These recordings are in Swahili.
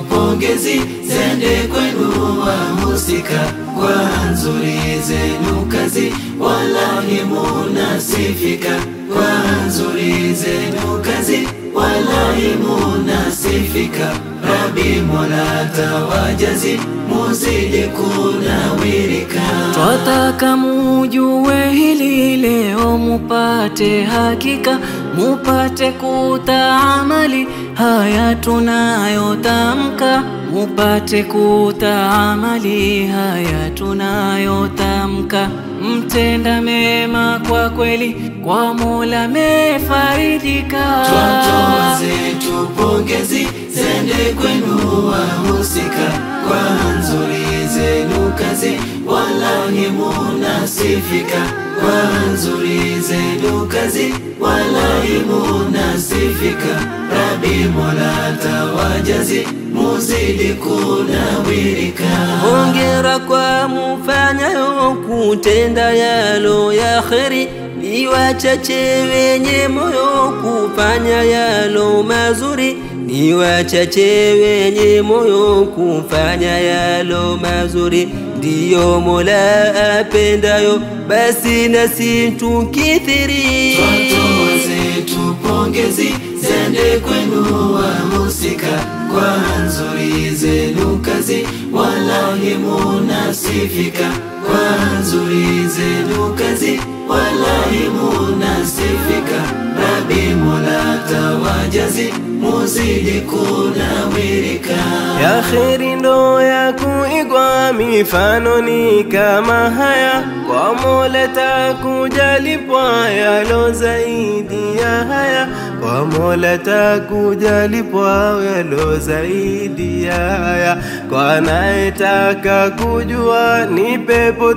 pongezi zende kwenu wahusika kwa nzuri zenu kazi, wallahi munasifika kwa nzuri zenu kazi, wallahi munasifika. Rabi Mola tawajazi, muzidi kunawirika. Twataka mujue hili leo, mupate hakika, mupate kutaamali haya tunayotamka, mupate kutaamali haya tunayotamka. Mtenda mema kwa kweli, kwa Mola mefaridika. Twatoa zetu pongezi zende kwenu wahusika kwa nzuri zenu kazi, wallahi munasifika kwa nzuri zenu kazi, wallahi munasifika. Rabi Mola tawajazi, muzidi kunawirika. Hongera kwa mufanyayo kutenda yalo ya kheri, ni wachache wenye moyo kufanya yalo mazuri, ni wachache wenye moyo kufanya yalo mazuri, ndiyo Mola apendayo, basi nasi tukithiri. Twatoa zetu pongezi zende kwenu wahusika kwa nzuri zenu kazi, wallahi munasifika kwa nzuri zenu kazi, wallahi munasifika. Rabi Mola tawajazi, muzidi kunawirika. ya kheri ndo ya kuigwa, mifano ni kama haya, kwa Mola takujalipwa yalo zaidi ya haya, kwa Mola takujalipwa yalo zaidi ya haya, kwa anayetaka kujua ni pepo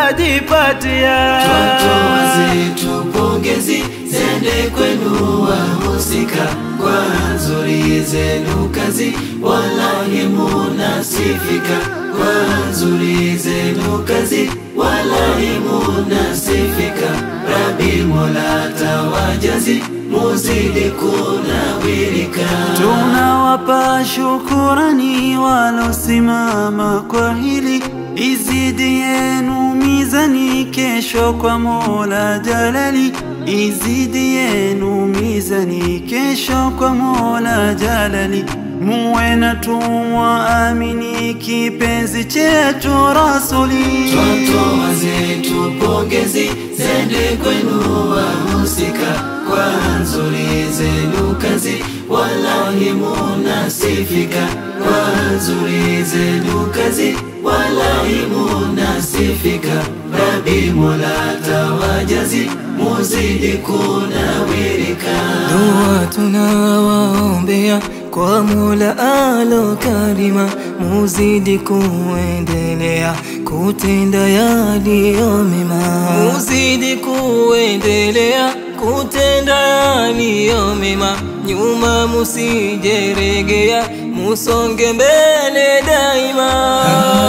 tajipatia. Twatoa zetu pongezi zende kwenu wahusika kwa nzuri zenu kazi, wallahi munasifika kwa nzuri zenu kazi, wallahi munasifika. Rabi Mola tawajazi, muzidi kunawirika. Tunawapa shukurani walosimama kwa hili, izidi yenu mizani kesho kwa Mola Jalali, izidi yenu mizani kesho kwa Mola Jalali. Muwe na tumwa amini kipenzi chetu Rasuli. Twatoa zetu pongezi zende kwenu wahusika kwa nzuri zenu kazi, wallahi munasifika kwa nzuri zenu kazi, wallahi munasifika. Rabi Mola tawajazi, muzidi kunawirika. Dua tunawaombea kwa Mola alo karima, muzidi kuendelea kutenda yaliyo mema, muzidi kuendelea kutenda yaliyo mema, nyuma musijeregea, musonge mbele daima.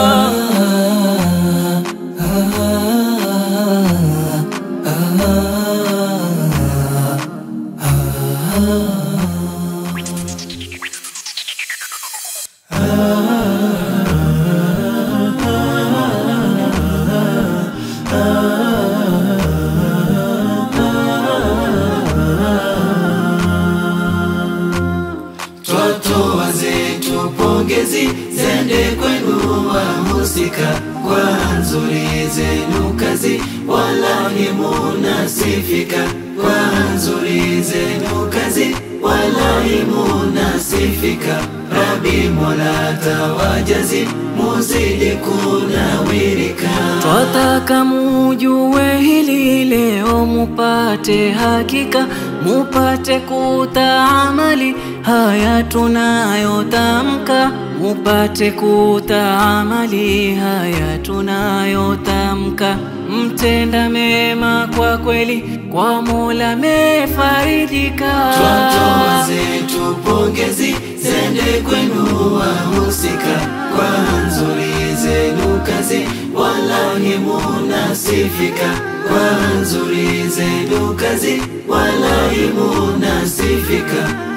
Twatoa zetu pongezi zende kwenu wahusika kwa nzuri zenu kazi, wallahi munasifika kwa nzuri zenu kazi, wallahi munasifika. Rabi Mola tawajazi, muzidi kunawirika. Twataka mujue hili leo, mupate hakika, mupate kutaamali haya tunayotamka, mupate kutaamali haya tunayotamka. Mtenda mema kwa kweli, kwa Mola mefaridika. Twatoa zetu pongezi zende kwenu wahusika kwa nzuri zenu kazi, wallahi munasifika kwa nzuri zenu kazi, wallahi munasifika. Rabi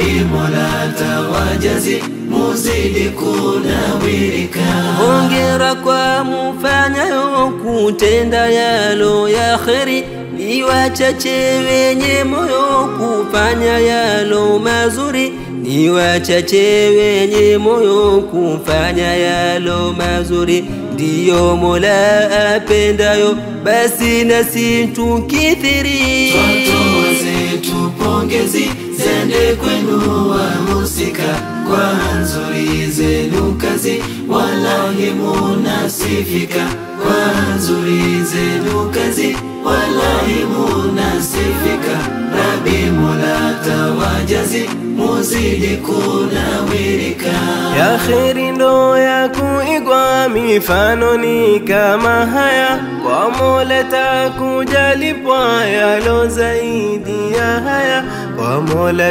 Rabi Mola tawajazi muzidi kunawirika Hongera kwa mufanyayo kutenda yalo ya kheri, ni wachache wenye moyo kufanya yalo mazuri, ni wachache wenye moyo kufanya yalo mazuri, ndiyo Mola apendayo, basi nasi tukithiri. Twatoa zetu pongezi zende kwenu wahusika kwa nzuri zenu kazi, wallahi munasifika kwa nzuri zenu kazi, wallahi munasifika. Rabi Mola tawajazi muzidi kunawirika. ya kheri ndo ya kuigwa, mifano ni kama haya, kwa Mola takujalipwa yalo zaidi ya haya, kwa Mola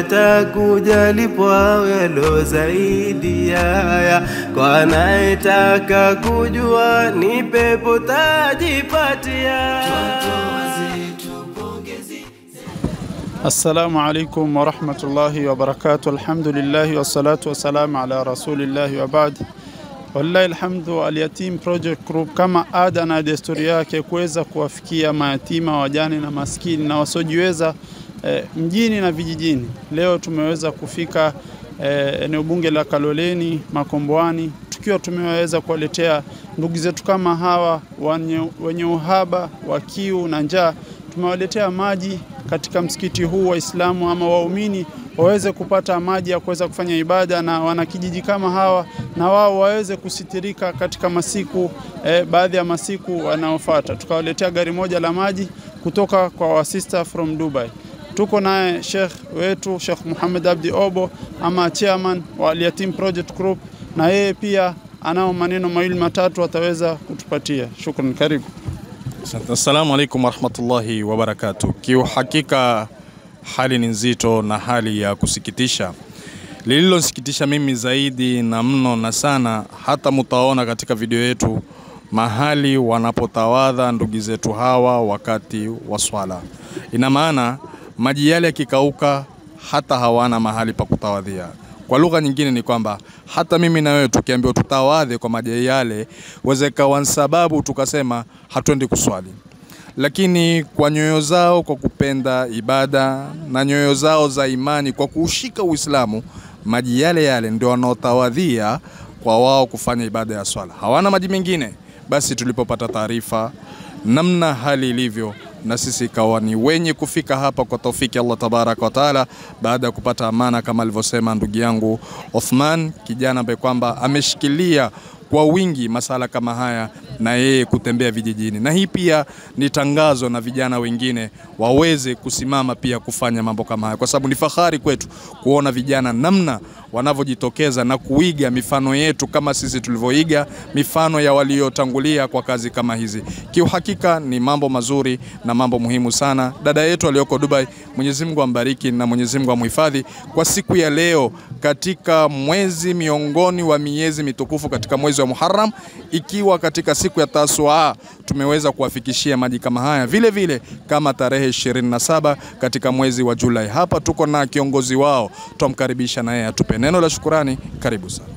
takujalipwa yalo zaidi ya haya, kwa anayetaka kujua ni pepo tajipatia. Twatoa zetu pongezi Assalamu alaikum warahmatullahi wabarakatuh. Alhamdulillahi wassalatu wassalamu ala rasulillahi wa baad. Wallahi alhamdu, Alyatim Project Group kama ada na desturi yake kuweza kuwafikia mayatima, wajane na maskini na wasiojiweza eh, mjini na vijijini. Leo tumeweza kufika eh, eneo bunge la Kaloleni Makomboani, tukiwa tumeweza kuwaletea ndugu zetu kama hawa wenye, wenye uhaba wa kiu na njaa tumewaletea maji katika msikiti huu Waislamu ama waumini waweze kupata maji ya kuweza kufanya ibada, na wanakijiji kama hawa na wao waweze kusitirika katika masiku eh, baadhi ya masiku wanaofuata. Tukawaletea gari moja la maji kutoka kwa wasista from Dubai. Tuko naye Sheikh wetu Sheikh Muhammad Abdi Obo ama chairman wa Al Yatim Project Group, na yeye pia anao maneno mawili matatu ataweza kutupatia. Shukran, karibu. Asante. Assalamu alaikum warahmatullahi wabarakatuh. Kiuhakika hali ni nzito na hali ya kusikitisha. Lililosikitisha mimi zaidi na mno na sana, hata mutaona katika video yetu mahali wanapotawadha ndugu zetu hawa wakati wa swala. Ina maana maji yale yakikauka, hata hawana mahali pa kutawadhia. Kwa lugha nyingine ni kwamba hata mimi na wewe tukiambiwa tutawadhe kwa maji yale, wezekawa sababu tukasema hatuendi kuswali lakini kwa nyoyo zao kwa kupenda ibada na nyoyo zao za imani kwa kuushika Uislamu, maji yale yale ndio wanaotawadhia kwa wao kufanya ibada ya swala. Hawana maji mengine. Basi tulipopata taarifa namna hali ilivyo, na sisi ikawa ni wenye kufika hapa kwa taufiki Allah tabaraka wa taala, baada ya kupata amana kama alivyosema ndugu yangu Othman, kijana ambaye kwamba ameshikilia kwa wingi masala kama haya na yeye kutembea vijijini, na hii pia ni tangazo na vijana wengine waweze kusimama pia kufanya mambo kama haya, kwa sababu ni fahari kwetu kuona vijana namna wanavyojitokeza na kuiga mifano yetu kama sisi tulivyoiga mifano ya waliotangulia kwa kazi kama hizi. Kiuhakika ni mambo mazuri na mambo muhimu sana. Dada yetu aliyoko Dubai, Mwenyezi Mungu ambariki na Mwenyezi Mungu amhifadhi kwa siku ya leo katika mwezi miongoni wa miezi mitukufu katika mwezi wa Muharram, ikiwa katika siku ya Tasua tumeweza kuwafikishia maji kama haya, vile vile kama tarehe 27 katika mwezi wa Julai. Hapa tuko na kiongozi wao, twamkaribisha na yeye atupe neno la shukurani. Karibu sana.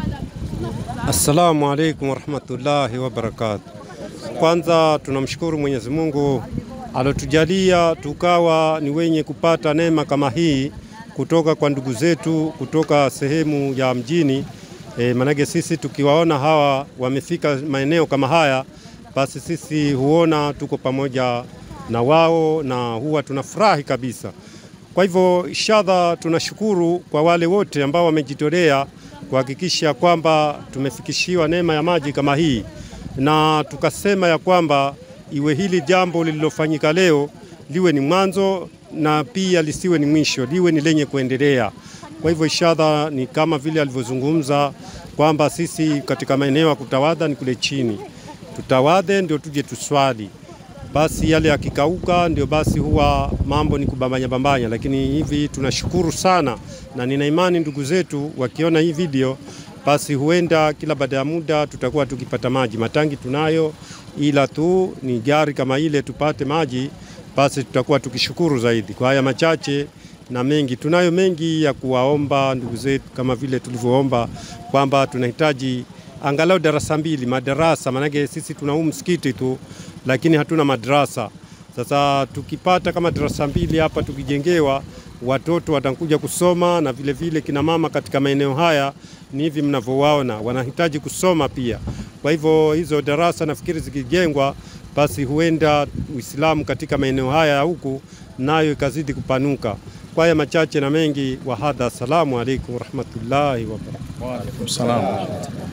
Assalamu alaikum warahmatullahi wabarakatuh. Kwanza tunamshukuru Mwenyezi Mungu alotujalia tukawa ni wenye kupata neema kama hii kutoka kwa ndugu zetu kutoka sehemu ya mjini. E, manake sisi tukiwaona hawa wamefika maeneo kama haya, basi sisi huona tuko pamoja na wao na huwa tunafurahi kabisa. Kwa hivyo inshallah, tunashukuru kwa wale wote ambao wamejitolea kuhakikisha kwamba tumefikishiwa neema ya maji kama hii, na tukasema ya kwamba iwe hili jambo lililofanyika leo liwe ni mwanzo na pia lisiwe ni mwisho, liwe ni lenye kuendelea. Kwa hivyo inshallah, ni kama vile alivyozungumza kwamba sisi katika maeneo ya kutawadha ni kule chini, tutawadhe ndio tuje tuswali basi yale yakikauka ndio basi huwa mambo ni kubambanya bambanya, lakini hivi tunashukuru sana, na nina imani ndugu zetu wakiona hii video, basi huenda kila baada ya muda tutakuwa tukipata maji. Matangi tunayo, ila tu ni gari kama ile tupate maji, basi tutakuwa tukishukuru zaidi. Kwa haya machache na mengi. Tunayo mengi ya kuwaomba ndugu zetu, kama vile tulivyoomba kwamba tunahitaji angalau darasa mbili madarasa, maanake sisi tuna huu msikiti tu, lakini hatuna madarasa. Sasa tukipata kama darasa mbili hapa tukijengewa, watoto watakuja kusoma na vile vile kina mama katika maeneo haya ni hivi mnavyowaona, wanahitaji kusoma pia. Kwa hivyo hizo darasa nafikiri zikijengwa, basi huenda Uislamu katika maeneo haya huku nayo ikazidi kupanuka. Kwa haya machache na mengi, wahadha, assalamu alaikum warahmatullahi wabarakatuh. Wa alaikum salam.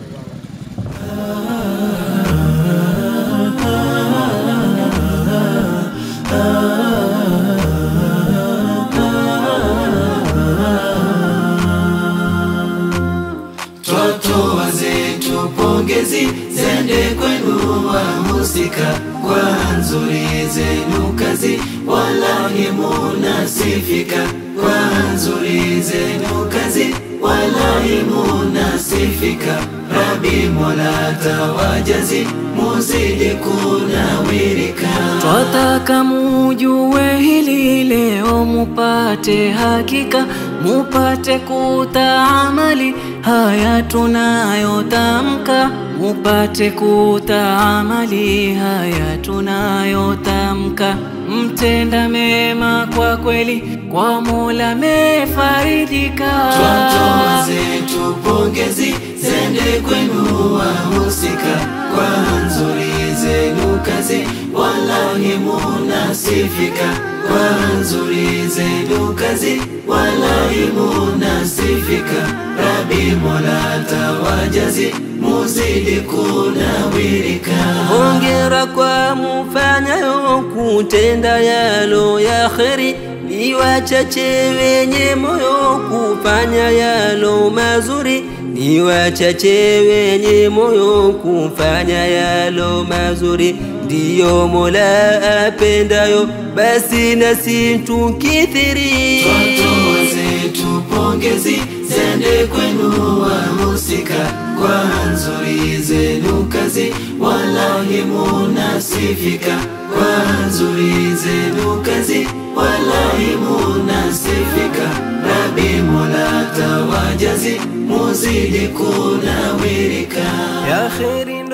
twatoa zetu pongezi zende kwenu wahusika kwa nzuri zenu kazi, wallahi munasifika kwa nzuri zenu kazi, wallahi munasifika. Rabi Mola tawajazi, muzidi kunawirika. Twataka mujue hili leo, mupate hakika, mupate kutaamali haya tunayotamka, mupate kutaamali haya tunayotamka. Mtenda mema kwa kweli, kwa Mola mefaridika. Twatoa zetu pongezi zende kwenu wahusika kwa nzuri zenu kazi, wallahi munasifika kwa nzuri zenu kazi, wallahi munasifika. Rabi Mola tawajazi, muzidi kunawirika. Hongera kwa mufanyayo kutenda yalo ya kheri, ni wachache wenye moyo kufanya yalo mazuri, ni wachache wenye moyo kufanya yalo mazuri, ndiyo Mola apendayo, basi nasi tukithiri. Twatoa zetu pongezi zende kwenu wahusika kwa nzuri zenu kazi, wallahi munasifika kwa nzuri zenu kazi, wallahi munasifika. Rabi Mola tawajazi, muzidi kunawirika. ya kheri